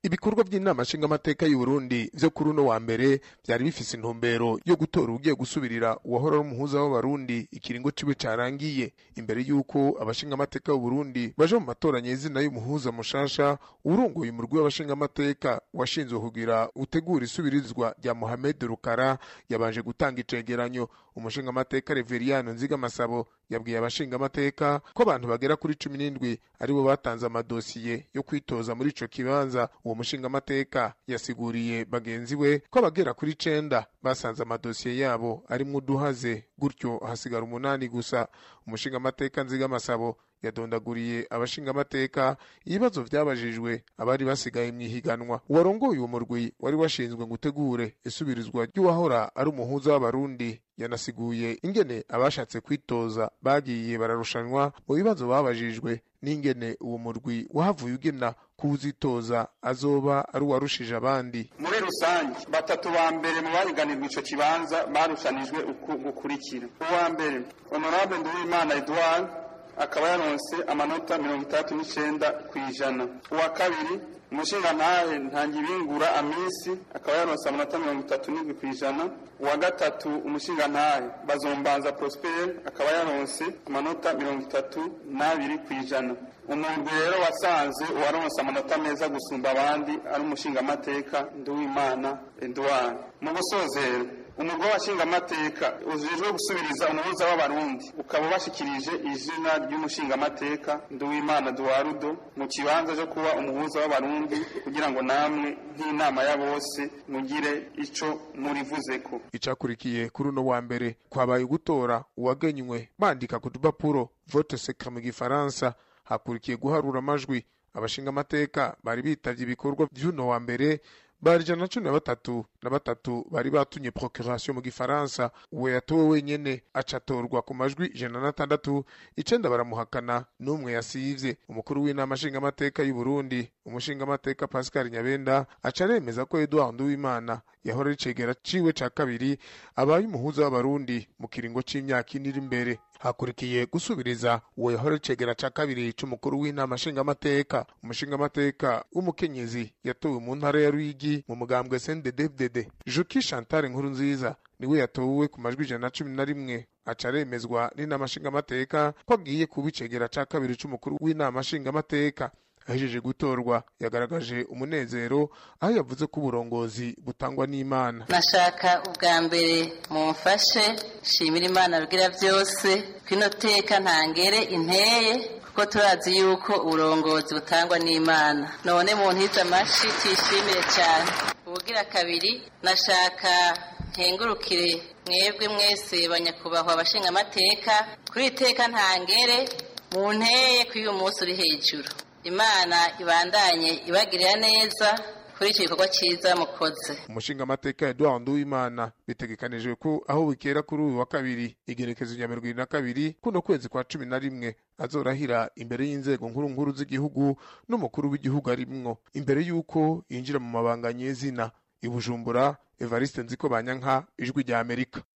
ibikorwa by'inama nshingamateka y'u Burundi vyo kuri uno wa mbere vyari bifise intumbero yo gutora ugiye gusubirira uwahora ari umuhuza w'abarundi ikiringo ciwe carangiye imbere y'uko abashingamateka b'u Burundi baje mu matora nyezina y'umuhuza mushasha urongoye umurwi w'abashingamateka washinzwe kugira utegura isubirizwa rya Mohamed Rukara yabanje gutanga icegeranyo umushingamateka Reveriyano Nziga Masabo yabwiye abashingamateka ko abantu bagera kuri cumi n'indwi aribo batanze amadosiye yo kwitoza muri ico kibanza uwo mushingamateka yasiguriye bagenzi we ko abagera kuri icenda basanze amadosiye yabo arimwo uduhaze gutyo hasigara umunani gusa umushingamateka Nziga Masabo yadondaguriye abashingamateka ibibazo vyabajijwe abari basigaye mw'ihiganwa uwarongoye uwo murwi wari washinzwe ngo utegure isubirizwa ry'uwahora ari umuhuza w'abarundi yanasiguye ingene abashatse kwitoza bagiye bararushanwa mu bibazo babajijwe n'ingene uwo murwi wahavuye ugena kuwuzitoza azoba ari uwarushije abandi muri rusange batatu ba mbere mu bahiganirwa ico kibanza barushanijwe uku gukurikira uwa mbere honorable nduwimana edouard akaba yaronse amanota mirongo itandatu n'icenda kw'ijana uwa kabiri umushingantahe ntangibingura amisi akaba yaronse amanota mirongo itatu n'indwi kw'ijana uwa gatatu umushingantahe bazombanza prosper akaba yaronse amanota mirongo itatu n'abiri kw'ijana umuntu rero wasanze uwaronse amanota meza gusumba abandi ari umushingamateka nduwimana edouard mu gusozera umugore washingamateka ujejwe gusubiriza umuhuza w'abarundi ukaba ubashikirije izina ry'umushingamateka nduwimana duwarudo mu kibanza cyo kuba umuhuza w'abarundi kugira ngo namwe nk'inama ya bose mugire ico murivuzeko icakurikiye kuri uno wa mbere kwabaye gutora uwagenywe bandika ku dupapuro vote secret mu gifaransa hakurikiye guharura amajwi abashingamateka bari bitavye ibikorwa vy'uno wa mbere bari ijana na cumi na batatu na batatu bari batumye procuration mu gifaransa uwo yatowe wenyene acatorwa ku majwi ijana na tandatu icenda baramuhakana n'umwe yasivye umukuru w'inama nshingamateka y'u Burundi umushingamateka Pascal Nyabenda aca aremeza ko Edouard Nduwimana yahora ari cegera ciwe ca kabiri abaye umuhuza w'abarundi mu kiringo c'imyaka ine iri imbere hakurikiye gusubiriza uwo yahora icegera ca kabiri c'umukuru w'inama nshingamateka umushingamateka w'umukenyezi yatowe mu ntara ya Ruyigi mu mugambwe CNDD-FDD Juki Chantal Nkuru nziza niwe yatowe ku majwi ijana na cumi na rimwe aca aremezwa n'inama nshingamateka ko agiye kuba icegera ca kabiri c'umukuru w'inama nshingamateka ahejeje gutorwa yagaragaje umunezero aho yavuze ko uburongozi butangwa n'imana nashaka ubwa mbere mumfashe shimira imana rugira byose kwino teka ntangere inteye kuko turazi yuko uburongozi butangwa n'imana none mu ntiza amashi tuyishimire cyane ubugira kabiri nashaka nkengurukire mwebwe mwese banyakubahwa abashingamateka kuri iteka ntangere mu nteye kuri uyu munsi uri hejuru imana ibandanye ibagirira neza kuri icyo gikorwa cyiza mukoze umushingamateka Edouard Nduwimana bitegekanijwe ko aho bukera kuri uyu wa kabiri igerekezo rya mirongo irindwi na kabiri kuno kwezi kwa cumi na rimwe azorahira imbere y'inzego nkuru nkuru z'igihugu n'umukuru w'igihugu arimwo imbere y'uko yinjira mu mabanga nyezina i Bujumbura Evariste Nziko Banyanka ijwi rya Amerika